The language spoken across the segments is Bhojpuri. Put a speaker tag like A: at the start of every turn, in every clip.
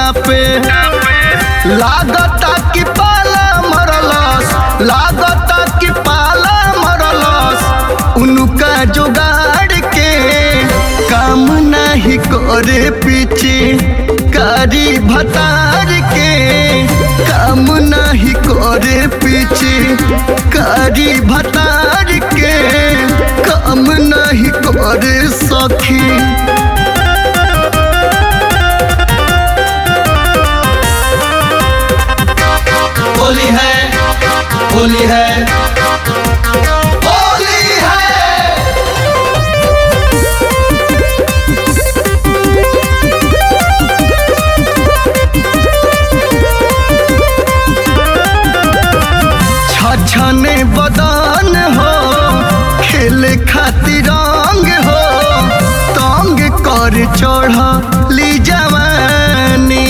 A: कापे लागता कि पाला मरलस लागता कि पाला मरलस उनका जुगाड़ के काम नहीं करे पीछे कारी भतार के काम नहीं करे पीछे कारी भतार के काम नहीं करे सखी
B: होली है होली है
A: होली है छछने बदन हो खेले खातिर रंग हो तंग कर चढ़ ली जवानी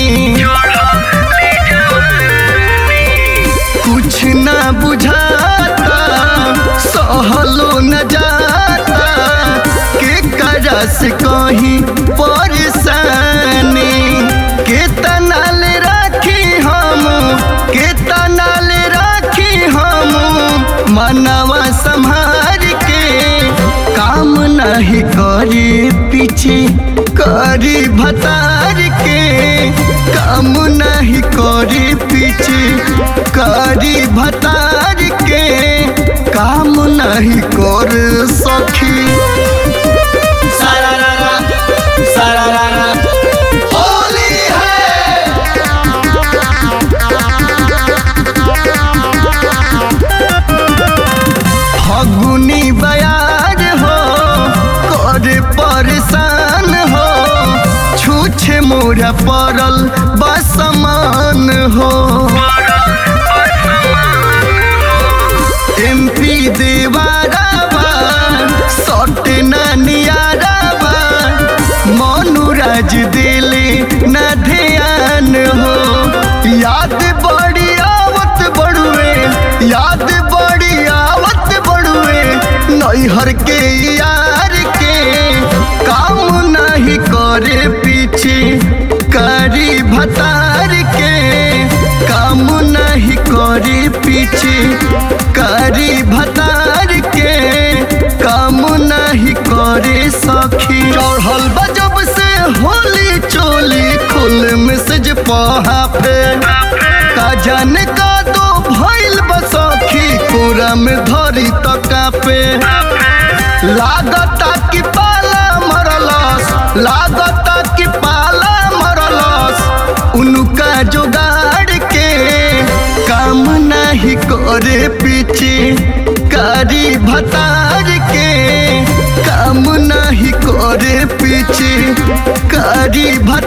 A: कुछ ना बुझाता सहलो न जाता के करा से कहीं परेशानी के तनाल राखी हम के तनाल राखी हम मनवा संभार के काम नहीं करी पीछे करी भतार के काम नहीं करी पीछे करी भतार के काम नहीं कर सखी
B: सारा रारा सारा रारा
A: होली है फगुनी बयार हो करे परेशान हो छूछे मोरा पड़ल बसमान हो एमपी देवारावा सट नानियारावा मनुराज दिले न ध्यान हो याद बड़ी आवत बड़ुए याद बड़ी आवत बड़ुए नैहर के यार के काम नहीं करे पीछे करी भतार के काम नहीं करे पीछे करी भतार के काम नहीं करे सखी चढ़ल बजब से होली चोली खुल मैसेज पहा पे का जाने का दो भइल बसखी पूरा में धरी तका पे लागता कि पाला मरलस लागता कि पाला मरलस उनका जुगाड़ के काम नहीं करे पीछे कारी भतार के काम नहीं करे पीछे कारी भतार